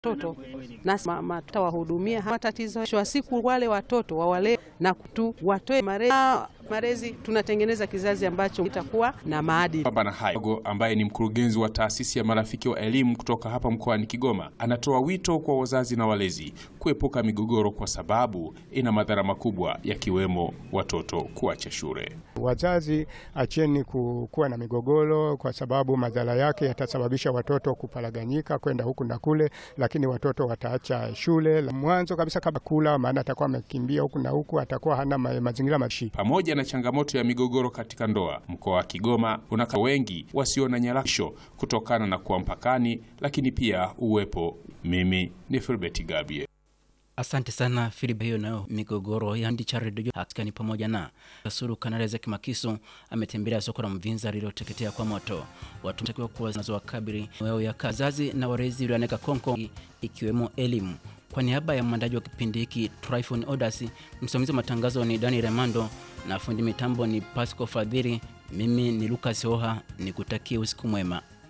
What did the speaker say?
watoto na tutawahudumia matatizo wa siku, wale watoto wawale na kutu watoe malezi. Malezi tunatengeneza kizazi ambacho kitakuwa na maadili. Baba na hayo ambaye ni mkurugenzi wa taasisi ya marafiki wa elimu kutoka hapa mkoani Kigoma anatoa wito kwa wazazi na walezi kuepuka migogoro kwa sababu ina madhara makubwa yakiwemo watoto kuacha shule. Wazazi acheni kuwa na migogoro, kwa sababu madhara yake yatasababisha watoto kuparaganyika kwenda huku na kule, lakini watoto wataacha shule mwanzo kabisa kabla kula, maana atakuwa amekimbia huku na huku, atakuwa hana ma mazingira mashi. Pamoja na changamoto ya migogoro katika ndoa, mkoa wa Kigoma una wengi wasio na nyarasho kutokana na kuwa mpakani, lakini pia uwepo. Mimi ni Filbert Gabie. Asante sana Filipe. Hiyo nayo migogoro ya ndi cha redio hatika ni pamoja na Kasuru Kanali za Kimakiso ametembelea soko la Mvinza lililoteketea kwa moto. Watu takiwa kuwa zinazowakabili wao ya kazazi na walezi walioneka konko ikiwemo elimu. Kwa niaba ya mwandaji wa kipindi hiki Tryphon Odasi, msimamizi wa matangazo ni Dani Remando na fundi mitambo ni Pasco Fadhili. Mimi ni Lucas Oha, nikutakie usiku mwema.